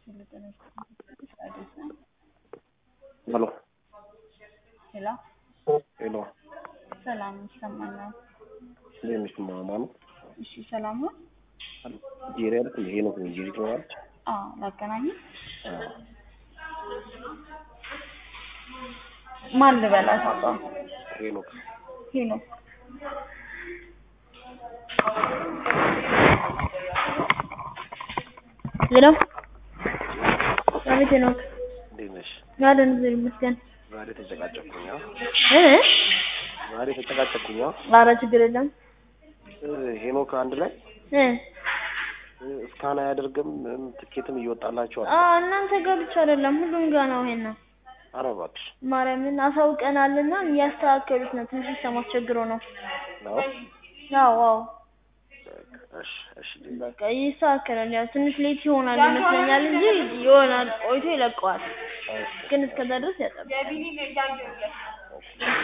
ሄሎ ሄሎ ሄሎ ሰላም ይሰማኛል። እንዴት ነሽ ማማ ነው? እሺ ሰላም ነው? ጄሪ አይደል? ሄኖክ ነው። ጄሪ ትኖራለች? አዎ ላገናኝ። አዎ። ማን ልበላት? አባ ሄኖክ ሄኖክ ሄሎ አቤት ሄኖክ እንዴት ነሽ? አለን እግዚአብሔር ይመስገን ዛሬ ተጨቃጨኩኝ። አዎ እ ዛሬ ተጨቃጨኩኝ። አዎ ኧረ ችግር የለም እ ሄኖክ አንድ ላይ እ እ እስካን አያደርግም እም ትኬትም እየወጣላቸው አ አለ። እናንተ ጋር ብቻ አይደለም ሁሉም ጋር ነው ይሄን ነው ኧረ እባክሽ ማርያምን አሳውቀናልና እያስተካከሉት ነው ትንሽ ሲስተም አስቸግሮ ነው ነው? አዎ አዎ በቃ እሺ እሺ በቃ ይስተካከላል ያው ትንሽ ሌት ይሆናል ይመስለኛል እንጂ ይሆናል ቆይቶ ይለቀዋል ግን እስከዛ ድረስ ያጠብቃል